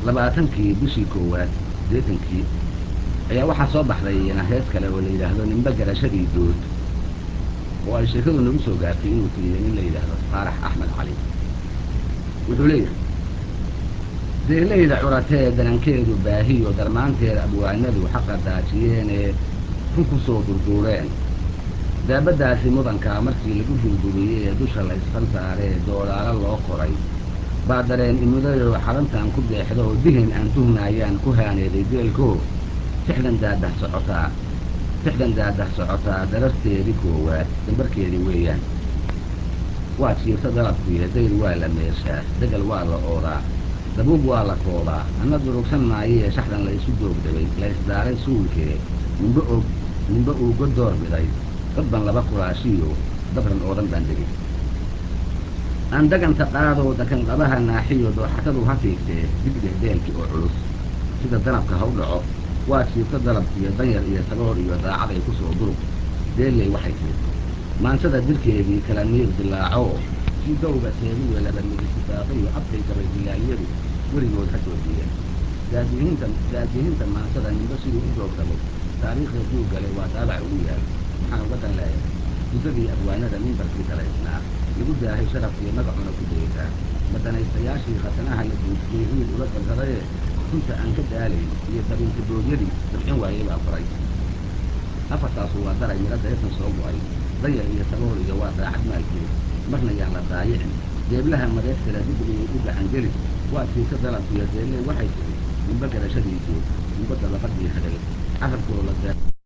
labaatankii bishii koowaad deetankii ayaa waxaa soo baxday hees kale oo la yidhaahdo nimbe garashadii dood oo ay sheekadu nagu soo gaartay inuu tiriyey nin la yidhaahdo faarax axmed cali wuxuu leeyahay deelayda curatee danankeedu baahiyo darmaanteeda abwaanadu xaqa daajiyeenee run ku soo durduureen daabaddaasi mudankaa markii lagu durduriyey ee dusha la ysfal saaree doolaalo loo qoray baa dareen imudayoo xalantan ku deexdo oo dihin aan tuhnaayaan ku haaneeday deelkoo tixdan daadah socotaa tixdan daadah socotaa dararteedii koowaad dambarkeedii weeyaan waa jiirta dalabkuiyo dayr waa la meeshaa degal waa la oodaa dabuub waa la koobaa anna durugsan maayee shaxdan la isu doogdhabay la isdaaray suulkee nimbe og nimbe uu godoor biday dad ban laba kuraashiyo dabran oo dhan baan degay aan daganta qaadoo dakanqabaha naaxiyo dooxatadu ha fiigtee digdheh deelki oo culus sida danabka ha u dhaco waa jiirto dalabkiiyo danyar iyo sagoor iyo daacaday ku soo durug deelley waxay tiri maansada dirkeedii kala miir dilaaco kii dawga teediyo labadmidisibaaqiyo abkay gabay dilaaliyadu weligood ha joojiyeen daadihinta daadihinta maansada nimbe siduu u doogdamay taariikhda duuggale waa daabac ugu yaal waxaan uga dan leeyahay muddadii abwaanada mimbarkii dalaysnaa lagu daahay sharaf iyo magacuna ku daysaa madanaystayaashii khatanaha la duujiyey wiil ula dalsadayee runta aan ka daalayn iyo dabintiboodyadii dabcin waayey baa qoray afartaasu waa daray midho daysan soo go-ay dayar iyo sagoor iyo waa daacad maalkeed marna yaan la daayicin deeblaha mareegtala dibigii u gacangelin waa tiirta dalabkiiyo deelley waxay tidhi nimbe garashadiisii nimbe dabaqadii hadhay carabkoo la